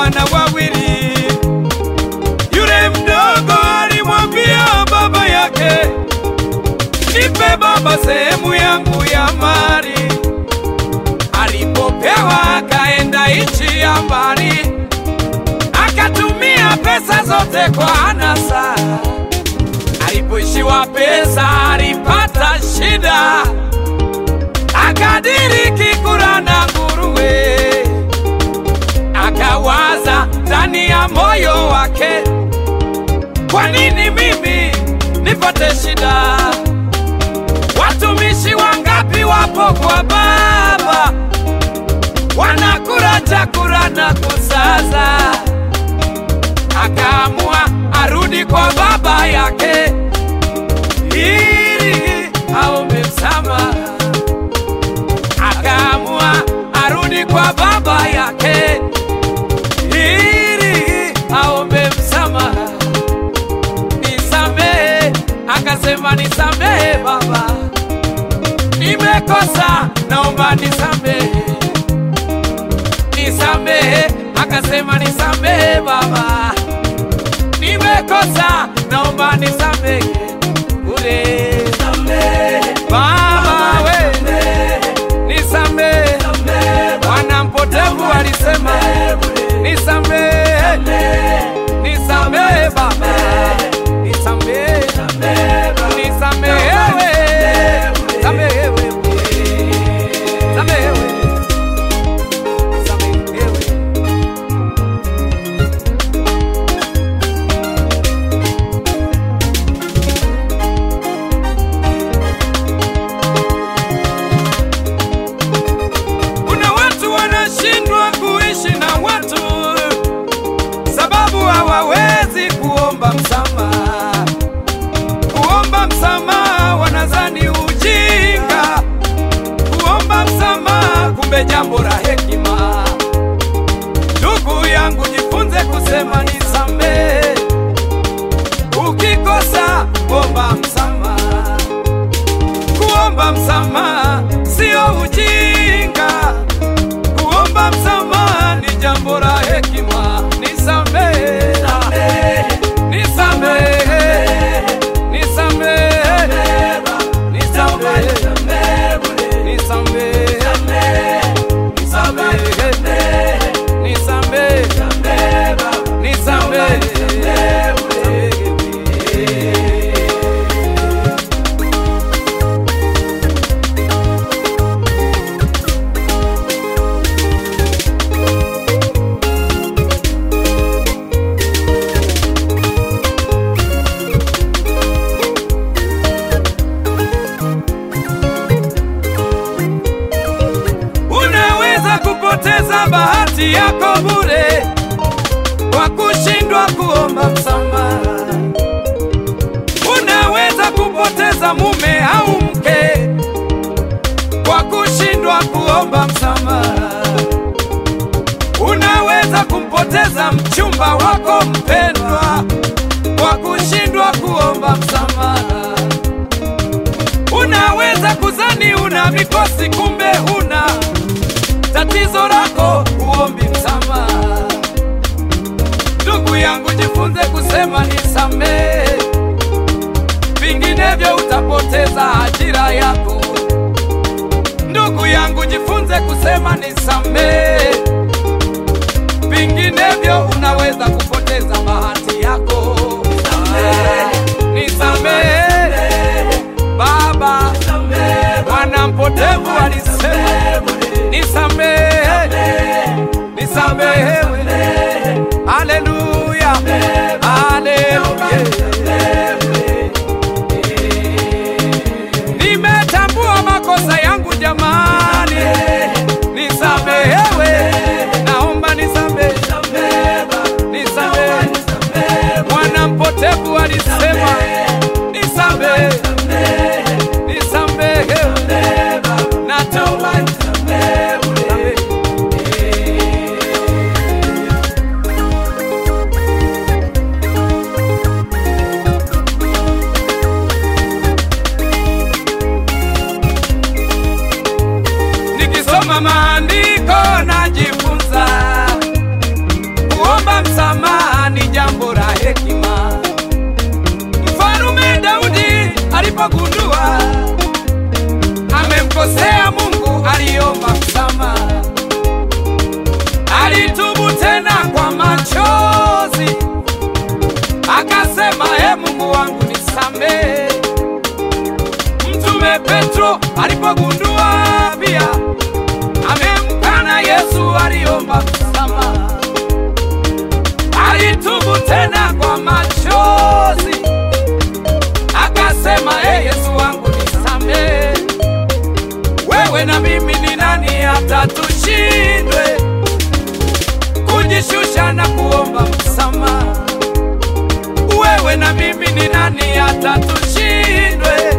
wana wawili. Yule mdogo alimwambia baba yake, nipe baba sehemu yangu ya mali. Alipopewa akaenda nchi ya mbali, akatumia pesa zote kwa anasa. Alipoishiwa pesa alipata shida, akadiriki kula na nguruwe. Akawaza ndani ya moyo wake, kwa nini mimi nipate shida? Watumishi wangapi wapo kwa baba, wanakula chakula na kusaza. Akaamua arudi kwa baba yake ili aombe msamaha. Akaamua arudi kwa baba yake ili aombe msamaha. Nisamehe, akasema nisamehe baba, nimekosa, naomba nisamehe. Nisamehe, akasema nisamehe baba, nimekosa, naomba nisamehe. Ule baba we, nisamehe. Bwana mpotevu alisema nisamehe, nisamehe baba, nisamehe, nisamehewe, samehewe, samehewe, samehewe. Kuna watu wanashindwa kuishi na watu sababu hawawezi kuomba msamaha. Kuomba msamaha wanadhani ujinga, kuomba msamaha kumbe jambo la hekima. Ndugu yangu, jifunze kusema nisamehe. Ukikosa omba msamaha. Kuomba msamaha sio ujinga, kuomba msamaha ni jambo la hekima. Nisamehe, nisamehe, nisamehe, nisamehe, nisamehe, nisamehe, nisamehe, nisamehe. Unaweza kupoteza bahati yako bure kwa kushindwa kuomba msamaha. Unaweza kupoteza mume au mke kwa kushindwa kuomba msamaha. Unaweza kumpoteza mchumba wako mpendwa kwa kushindwa kuomba msamaha. Unaweza kuzani una mikosi, kumbe huna tatizo lako, uombi msamaha. Ndugu yangu, jifunze kusema nisamehe, vinginevyo utapoteza ajira yako. Ndugu yangu, jifunze kusema nisamehe, vinginevyo unaweza kupoteza bahati yako. Nisamehe Baba, mwana mpotevu alisema nisamehe, nisamehewe. Haleluya, haleluya. Nimetambua makosa yangu jamani, nisamehewe, naomba nisamehe, nisamehe. Mwana mpotevu alisema nisamehe, nisamehewe, naomba nisamehe. Nikisoma maandiko najifunza Petro alipogundua pia amemkana Yesu, aliomba msamaha, alitubu tena kwa machozi, akasema e Yesu wangu nisamehe. Wewe na mimi ni nani hata tushindwe kujishusha na kuomba msamaha? Wewe na mimi ni nani hata tushindwe